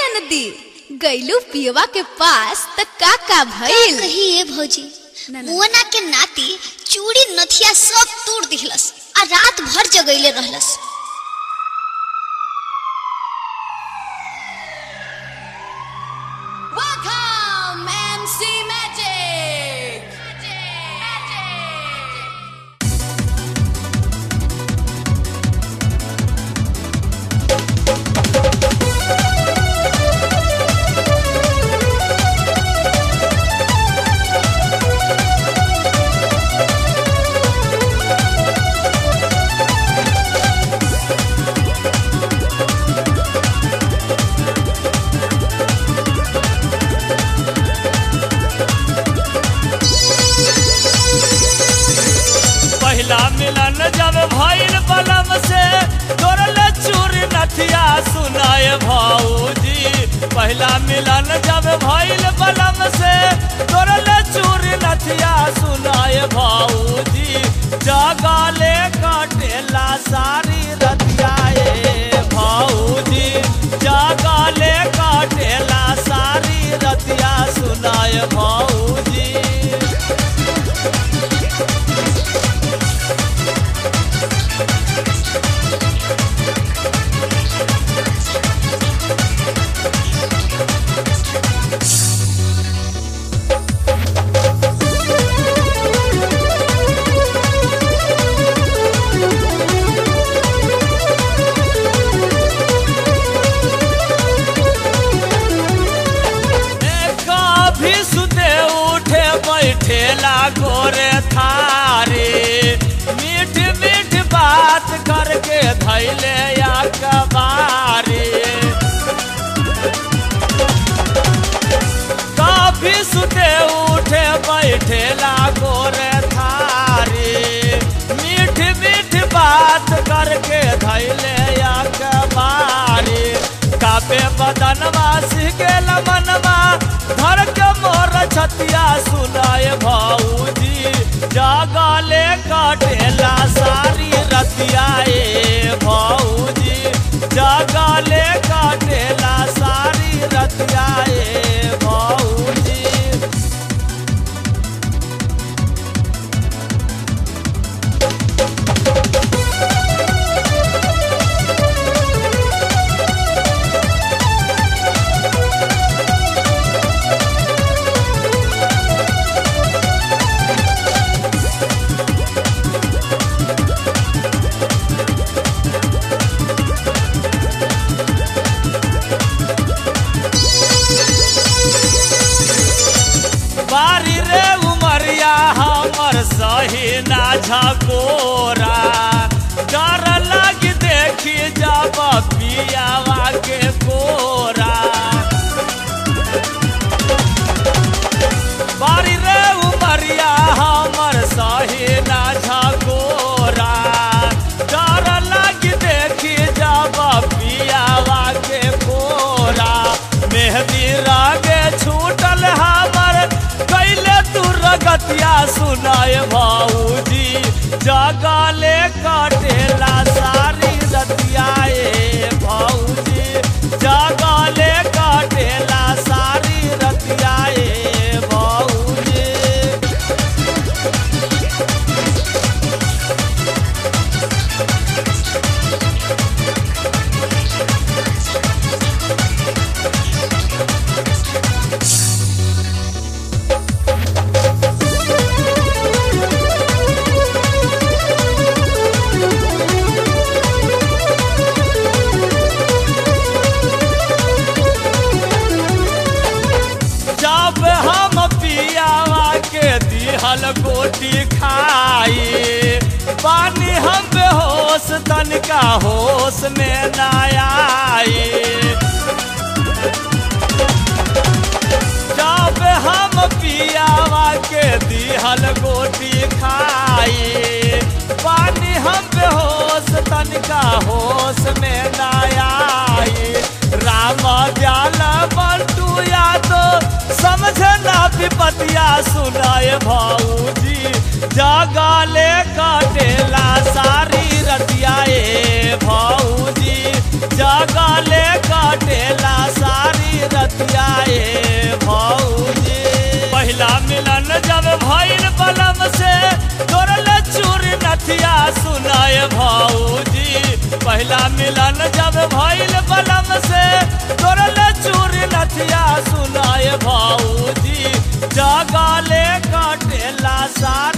ननदी गैलू पियवा के पास त का का का भइल कही ए भौजी ना, ना। मोना के नाती चूड़ी नथिया सब तोड़ दिखलस आ रात भर जगैले रहलस Welcome MC Magic पहिला मिलन जब भइल बलम से तोरल चूरी नथिया सुनाए भाऊजी पहिला मिलन जब भइल बलम से तोरल चूरी नथिया सुनाए भाऊजी जगाले काटेला सारी रतिया ए भाऊजी जगाले काटेला सारी रतिया सुनाए भाऊजी कभी सुते उठे बैठेला गोरे थारे मीठ मीठ बात करके धैले या कबारे कभी सुते उठे बैठेला गोरे थारे मीठ मीठ बात करके धैले या कबारे कापे बदनवा सिगेल मनवा धर के मोर छतिया सुनाए भाऊजी जागले काटेला सारी रतिया ए भाऊजी जागले काटेला सारी रतिया ए भाऊजी बारी रे उमरिया हमर सही ना झकोरा डर लगी देखी जब पियावा के कोरा बारी रे उमरिया हमर सही ना झकोरा डर लगी देखी जब पियावा के कोरा मेहदी रागे छूटल हमर कैले तू रगतिया सुनाए भाऊजी जगले कटेला सारी रतिया ए भाऊजी जगले कटेला सारी रतिया ए भाऊजी जब हम पियावा के दिहल गोटी खाई पानी हम बेहोश तनिका होश में ना आई जब हम पियावा के दिहल गोटी खाई पानी हम बेहोश तनिका होश में ना आई राम दयाल बंटू यादो समझे ना विपतिया सुनाए भाऊजी जगाले काटेला सारी रतिया ए भाऊजी जगाले काटेला सारी पहिला मिलन जब भइल बलम से तोरल चूरी नथिया सुनाए भाऊजी जगले कटेला सारा